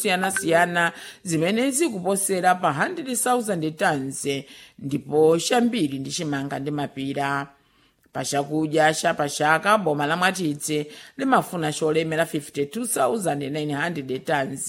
zosiyanasiyana zimene zikuposera pa 100,000 tons ndipo chambiri ndi chimanga ndi mapira pachakudya cha pachaka boma la mwatidze limafuna cholemera 52,900 tons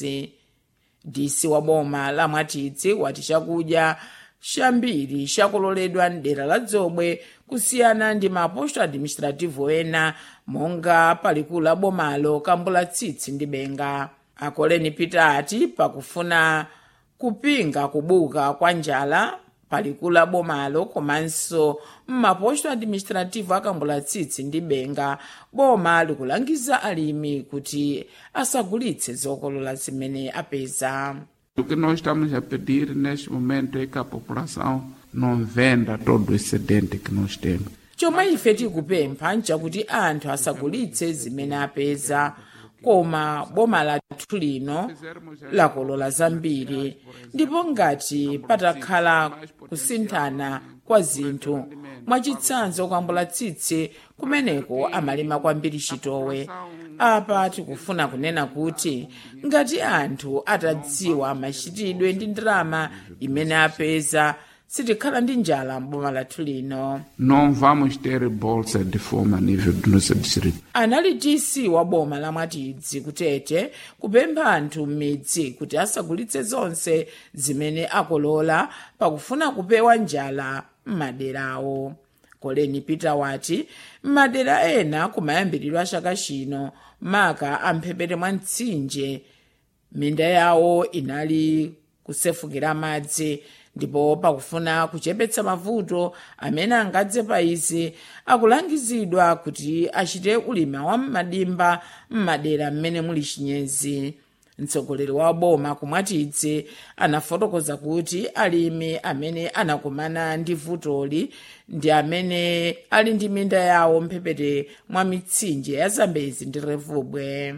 disi wa boma la mwatidze wati chakudya chambiri chakololedwa mdera la dzomwe kusiyana ndi maposto administrativo ena monga palikulu la bomalo kambula tsitsi ndi benga akoleni peter ati pakufuna kupinga kubuka kwa njala palikulu la bomalo komanso mmaposto administrativo akambula tsitsi ndi benga boma likulangiza alimi kuti asagulitse zokolola zimene apeza O que nós estamos a pedir neste momento é que a população não venda todo o excedente que nós temos. chomwe ife tikupempha nchakuti anthu asagulitse zimene apeza koma boma lathu lino lakolola zambiri ndipo ngati patakhala kusinthana kwa zinthu mwachitsanzo kwambula tsitsi kumeneko amalima kwambiri chitowe apa tikufuna kunena kuti ngati anthu atadziwa machitidwe ndi ndalama imene apeza sitikhala ndi njala m'boma lathu lino Não vamos ter bolsa de fome a nível do nosso distrito. anali dc wa boma la mwatidzi kutete kupempha anthu m'midzi kuti asagulitse zonse zimene akolola pakufuna kupewa njala m'maderawo koleni peter wati m'madera ena kumayambiriro a chaka chino maka amphepete mwa mtsinje minda yawo inali kusefukira madzi ndipo pakufuna kuchepetsa mavuto amene angadze pa izi akulangizidwa kuti achite ulimi wa m'madimba m'madera mmene muli chinyezi mtsogoleri wa boma kumwatidze anafotokoza kuti alimi amene anakumana ndi vutoli ndi amene ali ndi minda yawo mphepete mwa mitsinje ya zambezi ndi revubwe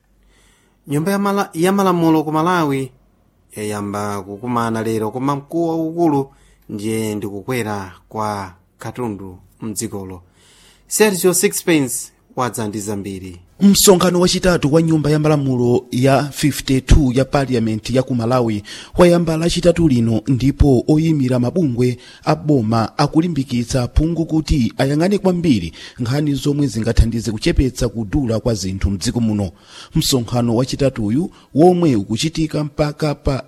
nyumba ya mala- ya malamulo ku malawi yayamba kukumana lero koma mkulu waukulu ndiye ndikukwera kwa katundu mdzikolo sergio sixpence wadza ndi zambiri msonkhano wachitatu wa nyumba ya malamulo ya 52 ya paliyamenti ya ku malawi wayamba lachitatu lino ndipo oyimira mabungwe a boma akulimbikitsa phungu kuti ayang'ane kwambiri nkhani zomwe zingathandize kuchepetsa kudula kwa zinthu mdziko muno msonkhano wachitatuyu womwe ukuchitika mpaka pa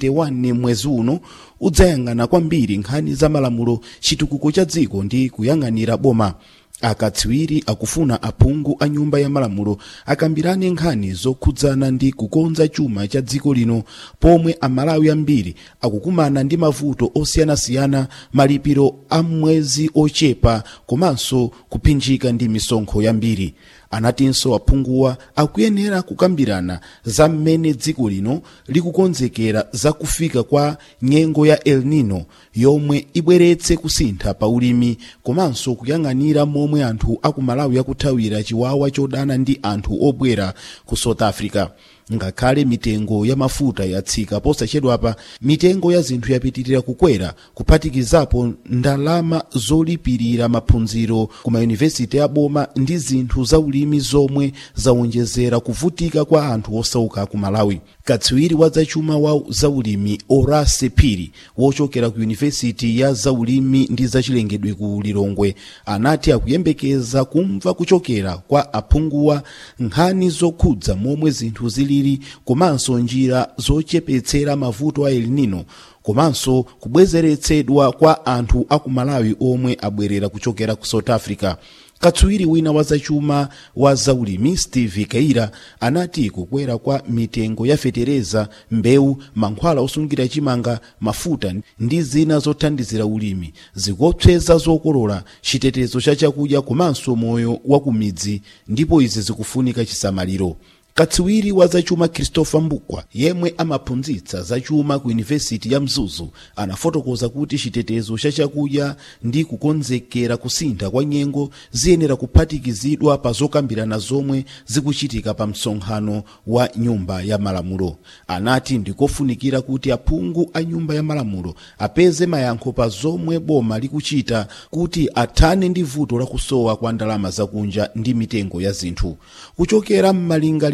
31 mwezi uno udzayang'ana kwambiri nkhani za malamulo chitukuko cha dziko ndi kuyang'anira boma akatswiri akufuna aphungu a nyumba ya malamulo akambirane nkhani zokhudzana ndi kukonza chuma cha dziko lino pomwe amalawi ambiri akukumana ndi mavuto osiyanasiyana malipiro a mwezi ochepa komanso kuphinjika ndi misonkho yambiri anatinso aphunguwa akuyenera kukambirana za mmene dziko lino likukonzekera za kufika kwa nyengo ya el nino yomwe ibweretse kusintha pa ulimi komanso kuyang'anira momwe anthu akumalawi akuthawira chiwawa chodana ndi anthu obwera ku south africa ngakhale mitengo ya mafuta yatsika posachedwapa mitengo ya zinthu yapitirira kukwera kuphatikizapo ndalama zolipirira maphunziro ku mayunivesiti ya boma ndi zinthu za ulimi zomwe zawonjezera kuvutika kwa anthu osauka ku malawi katswiri wa zachuma wa zaulimi orase phiri wochokera ku yunivesiti ya zaulimi ndi zachilengedwe ku lilongwe anati akuyembekeza kumva kuchokera kwa aphunguwa nkhani zokhudza momwe zinthu zilili komanso njira zochepetsera mavuto a el nino komanso kubwezeretsedwa kwa anthu aku malawi omwe abwerera kuchokera ku south africa katswiri wina wa zachuma wa zaulimi steve kaira anati kukwera kwa mitengo ya fetereza mbewu mankhwala osungira chimanga mafuta ndi zina zothandizira ulimi zikuopseza zokolola chitetezo cha chakudya komanso moyo wa kumidzi ndipo izi zikufunika chisamaliro katswiri wa zachuma christopher mbukwa yemwe amaphunzitsa zachuma ku yunivesiti ya mzuzu anafotokoza kuti chitetezo cha chakudya ndi kukonzekera kusintha kwa nyengo ziyenera kuphatikizidwa pa zokambirana zomwe zikuchitika pa msonkhano wa nyumba ya malamulo anati ndikofunikira kuti aphungu a nyumba ya malamulo apeze mayankho pa zomwe boma likuchita kuti athane ndi vuto lakusowa kwa ndalama zakunja ndi mitengo ya zinthu kuchokera m'malingaliro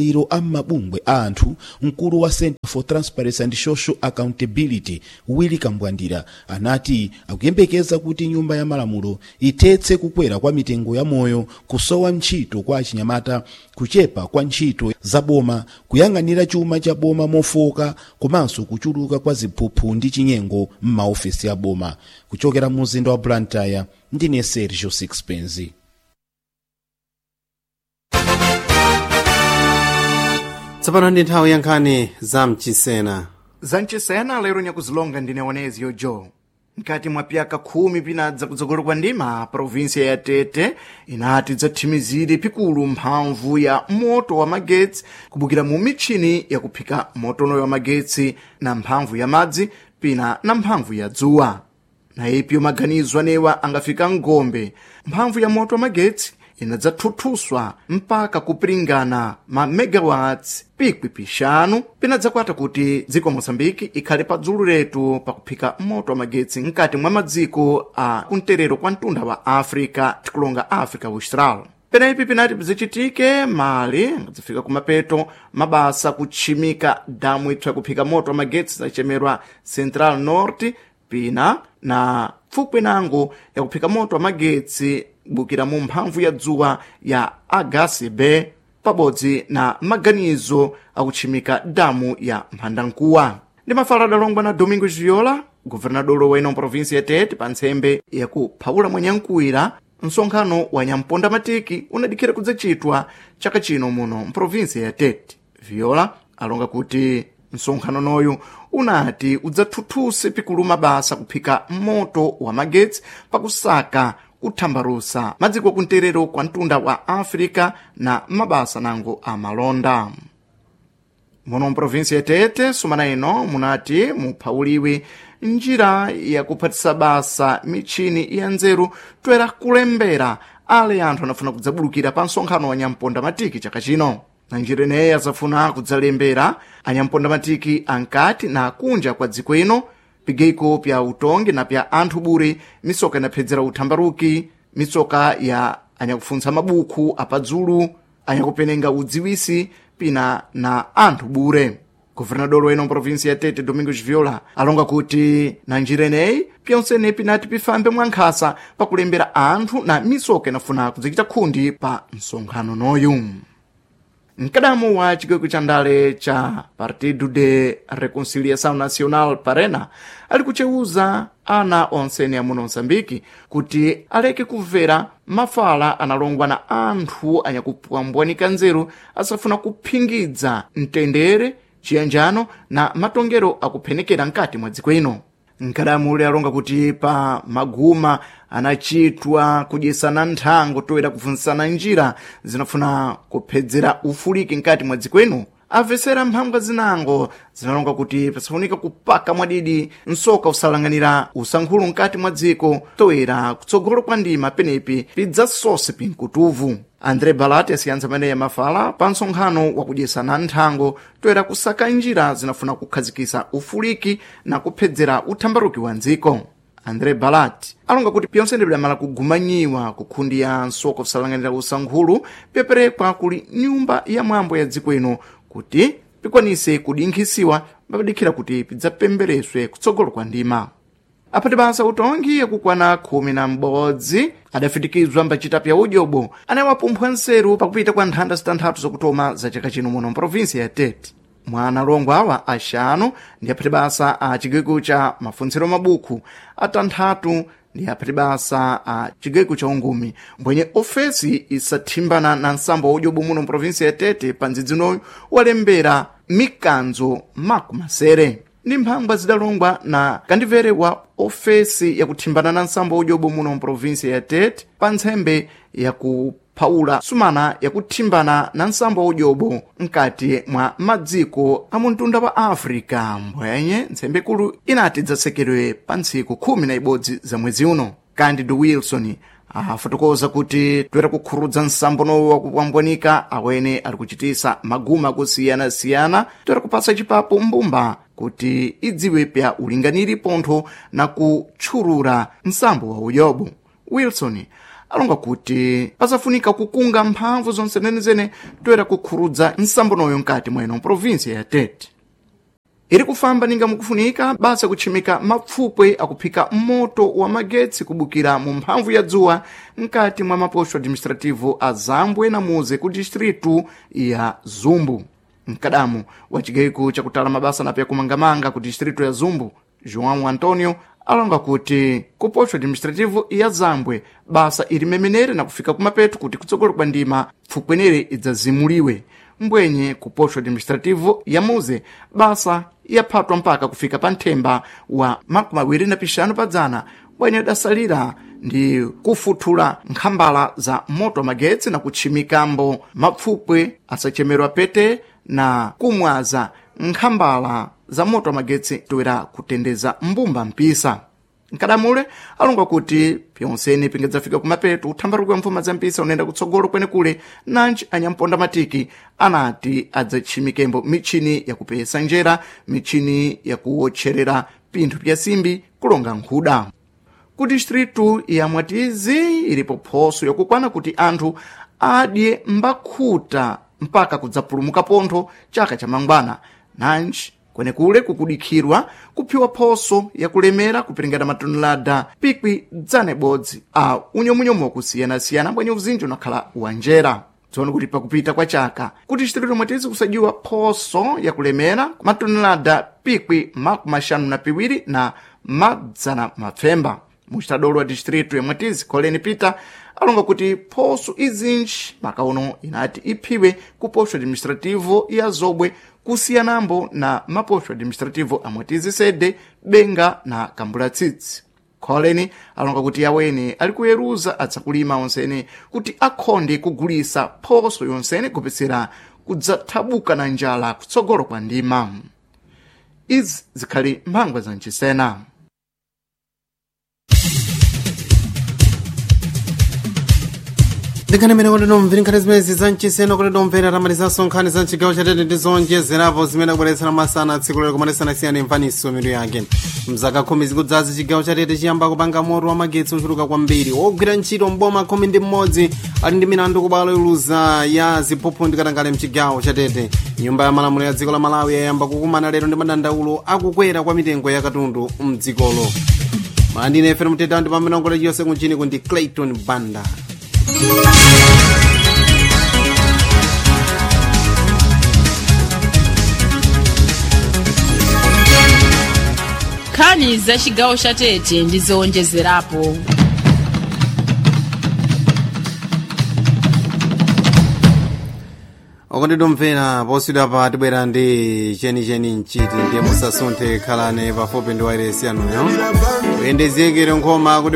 malingaliro a mabungwe a anthu mkulu wa center for transparency and social accountability willy kambwandira anati akuyembekeza kuti nyumba ya malamulo ithetse kukwera kwa mitengo ya moyo kusowa ntchito kwa achinyamata kuchepa kwa ntchito za boma kuyang'anira chuma cha boma mofoka komanso kuchuluka kwa ziphuphu ndi chinyengo m'maofesi a boma kuchokera mu mzinda wa blantyre ndine sergio sixpence tsopano ndi nthawi ya nkhani za mchisena zanchisena lero nyakuzilonga ndine oneziyo joe mkati mwa pyaka khumi pinadza kudzakolo kwa ndima provinsia ya tete inati dzathimizire pikulu mphamvu ya moto wa magetsi kubukira mu mitchini yakuphika motonoyo wa magetsi na mphamvu ya madzi pina na mphamvu ya dzuwa na ipyo maganizo anewa angafika ngombe mphamvu ya moto wa magetsi inadzathuthuswa mpaka kupiringana ma megawatts pikwi pixanu pinadzakwata kuti dziko mosambiki ikhale padzulu letu pakuphika moto wa magetsi mkati mwa madziko a kumterero kwa mtunda wa africa tikulonga africa austral penaipi pinati bzicitike mali ngadzafika kumapeto mabasa kutchimika damu ipsa kuphika moto wa magetsi zachemerwa central north pina na pfupwi nango yakuphika moto wa magetsi kubukira mu mphamvu ya dzuwa ya agacb pabodzi na maganizo akutchimika damu ya mphandankuwa ndi mafala adalongwa na domingo viola guvernadolo wa ino provinsi ya tete pa ntsembe yakuphawula mwanyankuwira msonkhano wa nyamponda matiki unadikhira kudzachitwa chaka chino muno mprovinsi ya tete viola alonga kuti msonkhano noyu unati udzathuthuse pikulu mabasa kuphika moto wa magetsi pakusaka kuthambarusa madziko kumterero kwa mtunda wa africa na mabasa nango amalonda muno mprovinsi ya tete sumana ino munati muphawuliwe njira yakuphatisa basa mitchini ya nzeru toera kulembera ale anthu anafuna kudzabulukira pa msonkhano wa nyamponda matiki chaka chino na njira ineyi azafuna kudzalembera anyamponda matiki ankati na kunja kwa dziko ino pigeyiko pya utongi na pya anthu bure misoka inaphedzera uthambaruki misoka ya anyakufuntsa mabukhu apadzulu anyakupenenga udziwisi pina na anthu bure guvernador wa ino mprovinsi ya tete domingos viola alonga kuti na njira ineyi pyonsene pinati pifambe mwankhasa pakulembera anthu na misoka inafuna kudzichita khundi pa msonkhano noyu mkadamo wa chigweko cha ndale cha partido de reconciliação nacional parena ali kucheuza ana onsene amuno msambiki kuti aleke kumvera mafala analongwa na anthu anyakupwambwanika nzeru asafuna kuphingidza mtendere chiyanjano na matongero akuphenekera mkati mwa dziko ino mkadamu uli alonga kuti pa maguma anachitwa kudyesana nthango toera kupfunzisana njira zinafuna kuphedzera ufuliki mkati mwa dziko ino amvesera mphambwa zinango zinalonga kuti pasafunika kupaka mwadidi msoka usalanganira usankhulu mkati mwa dziko toera kutsogolo kwa ndima penepi pidzasose pinkutuvu andre balati asiyanza maneya mafala pa nsonkhano wakudyesana nthango toera kusaka njira zinafuna kukhazikisa ufuliki na kuphedzera uthambaruki wa dziko andre balati alonga kuti pyonse bidamala kugumanyiwa kukhundi ya nsoka kusalanganira usankhulu pyaperekwa kuli nyumba ya mwambo ya dziko ino kuti pikwanise kudinkhisiwa papadikhira kuti pidzapembereswe kutsogolo kwa ndima apati basa utongi yakukwana khumi na m'bodzi adafitikizwa mbacita pya udyobo anawapumphwa nseru pakupita kwa nthanda zitanthatu zakutoma za chaka chino muno mprovinsi ya tete mwana alongo awa axanu ndi aphati basa a chigweko cha mafuntsiro mabukhu atanthatu ndi aphati basa a chigweko cha ungumi mbwenye ofesi isathimbana na nsambo wa udyobo muno mprovinsi ya tete pa ndzidzinoyu walembera mikanzo makumasere ndi mphangwa zidalongwa na kandivere wa ofesi yakuthimbana na nsambo wa udyobo muno mprovinsi ya tete pa ntsembe yakuphawula sumana yakuthimbana na nsambo wa udyobo mkati mwa madziko a muntunda wa africa mbwenye ntsembekulu inati dzasekedwe pa ntsiku khumi na ibodzi za mwezi uno candido wilson afotokoza kuti toera kukhurudza nsambo nowo wakupambwanika awene ali kuchitisa maguma akusiyana-siyana toera kupasa chipapo mbumba kuti idziwe pya ulinganiri pontho na kutchulula nsambo wa uyobo wilson alonga kuti pasafunika kukunga mphamvu zonse zenezene toera kukhurudza nsambonoyo mkati mweno provinsia ya tete iri kufamba ninga mukufunika basa kutchimika mapfupwe akuphika moto wa magetsi kubukira mu mphamvu ya dzuwa mkati mwa maposto administrativo a zambwe na muze ku distritu ya zumbu mkadamu wa chigaiko chakutala mabasa nape kumangamanga ku distritu ya zumbu joão antonio alonga kuti ku posto administrativo ya zambwe basa ili memenere na kufika kumapeto kuti kutsogolo kwa ndima pfupwenere idzazimuliwe mbwenye ku posto administrativo ya muze basa yaphatwa mpaka kufika pa nthemba wa makumi awiri na pixanu padzana bwenye dasalira ndi kufuthula nkhambala za moto magetsi na kutchimikambo mapfupwe asachemerwa pete na kumwaza nkhambala za moto magetsi toera kutendeza mbumba mpisa nkadamule alonga kuti pyonsene pingadzafika kumapeto uthambaruko wa mfuma za mpisa unaenda kutsogolo kwenekule nanji anyamponda matiki anati adzatchimikembo michini yakupesa njera michini yakuwotcherera pinthu pya simbi kulonga nkhuda ku distritu ya mwatizi ilipo phoso yakukwana kuti anthu adye mbakhuta mpaka kudzapulumuka pontho chaka cha mangwana nanji kwenekule kukudikhirwa kuphiwa phoso yakulemera kupiringana matonelada pikwi dzana ibodzi a unyomunyomu wakusiyana-siyana bwenye uzinji unakhala wanjera tsono kuti pakupita kwa chaka kuti distritu mwatizi kusadyiwa phoso yakulemera matonelada pikwi makumi maxanu na piwiri na madzana mapfemba mucitadolo wa distritu ya mwatizi coleni peter alonga kuti phoso izinji makauno inati iphiwe ku posto administrativo ya zobwe kusiyanambo na maposto administrativo a mwatizi sede benga na kambulatsitsi coleni alonga kuti yawene ali kuyeruza adzakulima onsene kuti akhonde kugulisa phoso yonsene kupetsera kudzathabuka na njala kutsogolo kwa ndima izi zikhali mphangwa za mchisena ndikani mene kuti nomvera nkhani zimene za mchisena kuti domvera tamalizanso nkhani za mchigawo chatete ndi zonjezerapo zimene akubweretsera masana tsiku lero kumanesanasiyana imvaniso mitu yake mzaka khumi zikudzazi chigawo chatete chiyamba kupanga moto wa magetsi ochuluka kwambiri wogwira ntchito mboma khumi ndi mmodzi ali ndi milandu kubalo iluza ya ziphuphu ndikatangale mchigawo chatete nyumba ya malamulo ya dziko la malawi yayamba kukumana lero ndi madandaulo akukwera kwa mitengo ya katundu mdzikolo mandine fm mtetao ndi pamene ongole chiyonse kunchini kundi clayton banda nkhani za chigawo cha tete ndi zowonjezerapo okondidomvera poswidwa pa tibwera ndi chenicheni mchiti ndiye musasunthe khalani pafupi ndi wairesi yanuyo kuyendezekere nkhoma kuti